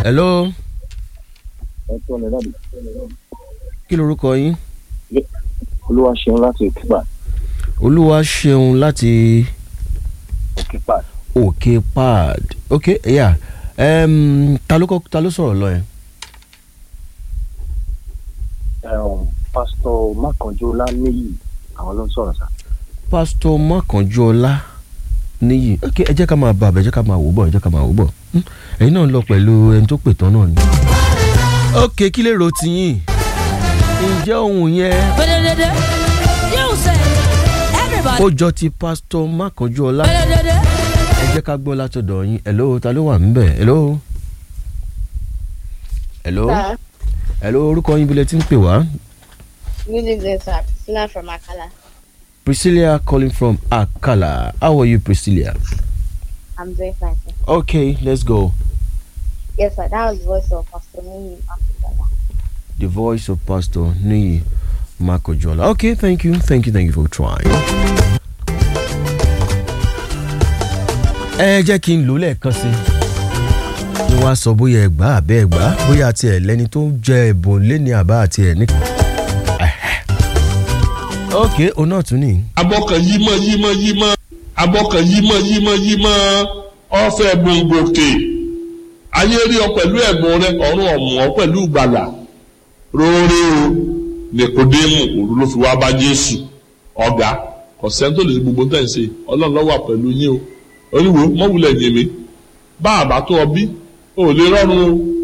hello ẹ tó ní dábì. kí lorúkọ yín olúwa ṣeun láti òkèpà olúwa ṣeun láti òkèpà òkè pad ok yeah. um, ta ló kọ́ ta ló sọ̀rọ̀ lọ yẹn pásítọ̀ mákànjọ́lá níyì àwọn ló ń sọ̀rọ̀ sá. pásítọ̀ mọ́kànjọ́lá níyì ok ẹ jẹ́ ká máa bá a bẹ̀ ẹ jẹ́ ká máa wò bọ̀ ẹ jẹ́ ká máa wò bọ̀ Hmm, ẹ̀yin náà ń lọ pẹ̀lú ẹni tó pè tán náà ni. ok kí lè ro tiyín ǹjẹ́ ohun yẹn Ba-da-da-da. You say, everybody. ó jọ ti pásítọ̀ mọ́kànjọ́lá Ba-da-da-da. ẹ jẹ́ ká gbọ́ látọ̀dọ̀ yín hello ta ló wà níbẹ̀ hello hello Sir, hello orúkọ yín bilẹ̀ tí ń pè wá good evening, sir. Priscilla from Akala. Priscilla calling from Akala how are you Priscilla I'm doing fine, sir. okay let's go Yes, sir. That was the voice of Pastor Mimi Akala. the voice of Pastor Niyi Makojola okay thank you thank you thank you for trying. ẹ jẹ́ kí n lò lẹ́ẹ̀kan sí i kí wọ́n á sọ bóyá ẹ gbà àbẹ́ ẹ gbà bóyá àti ẹ̀ lẹ́ni tó ń jẹ ẹ̀bùn lẹ́ni àbá àti ẹ̀ ní. ok òun náà tún nìyí. abọ́kàn yímọ́ yímọ́ yímọ́ abọ́kàn yímọ́ yímọ́ yímọ́ ọ̀fẹ́ gbòǹgbòkè ayé rí ọ pẹ̀lú ẹ̀bùn rẹ ọ̀run ọ̀mù ọ pẹ̀lú ìgbàlà róore o nìkódémù òru ló fi wá bá jésù ọ̀gá kọ̀sẹ́ńtò lè ṣe gbogbo tẹ̀ ń ṣe ọlọ́run ló wà pẹ̀lú yín o oníwo mọ́wulẹ̀ yèmí bá àbá tó ọ bí o ò lè rọrùn o